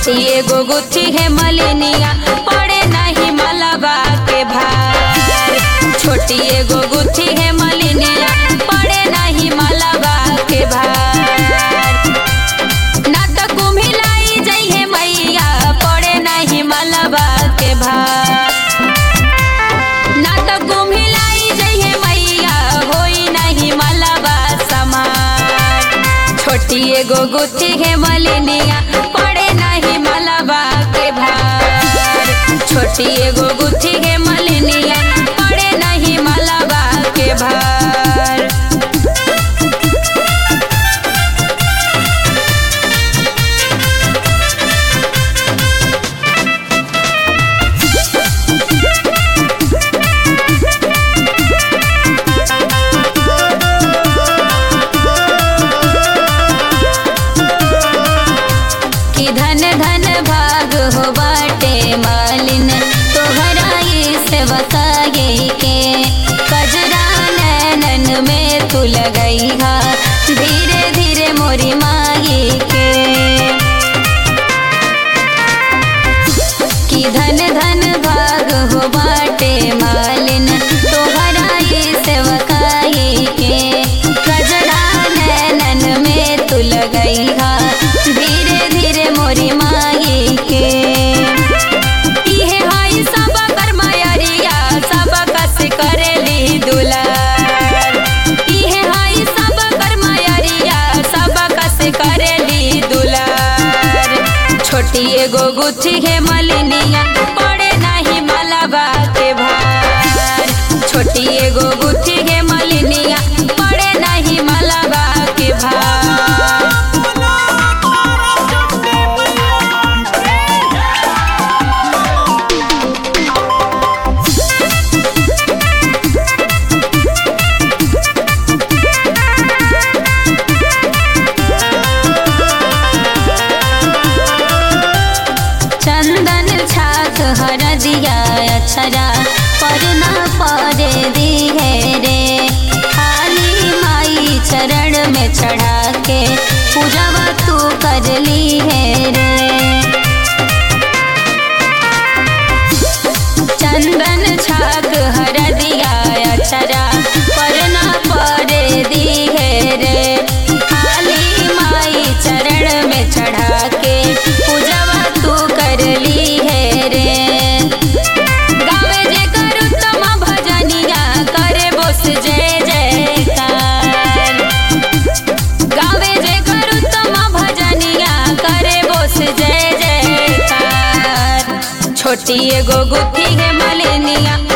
छोटी एगो गुथी है मलिनिया पड़े नहीं मलबा के भार छोटी एगो गुथी है मलिनिया पड़े नहीं मलबा के भार ना तो कुम्हिलाई जइहे मैया पड़े नहीं मलबा के भार ना तो कुम्हिलाई जइहे मैया होई नहीं मलबा समार छोटी एगो गुथी है मलिनिया पड़े नहीं मलबा के भार छोटी एगो गुथी है मलिनिया पड़े नहीं मलबा के भार कि धन धन भाग हो बाटे मालिन तोहरा ये सेवकाए के कजरा नैनन में तू लगई हा धीरे धीरे मोरी माई के कि धन धन भाग हो बाटे मालिन तोहरा ये सेवकाए के कजरा नैनन में तू लगई हा धीरे धीरे मोरी माई के इहे हई सब कर्मयरिया सब कस करेली दुलार इहे हई सब कर्मयरिया सब कस करेली दुलार छोटी एगो गुथी है मलिनिया पड़े नहीं मलबा के भार छोटी एगो गुथी है मलिनिया पड़े नहीं मलबा के भार चंदन छाक हर दिया अक्षरा पर न पड़े दी है रे खाली माई चरण में चढ़ा के पूजवा तू कर ली है रे चंदन छाक हर दिया अक्षरा पर न पड़े दी है रे खाली माई चरण में चढ़ा के पूजवा तू कर ली है रे गावे जे करू तम भजनिया करे बोस जय जयकार गावे जे करू तम भजनिया करे बोस जय जयकार छोटी एगो गुथी है मलिनिया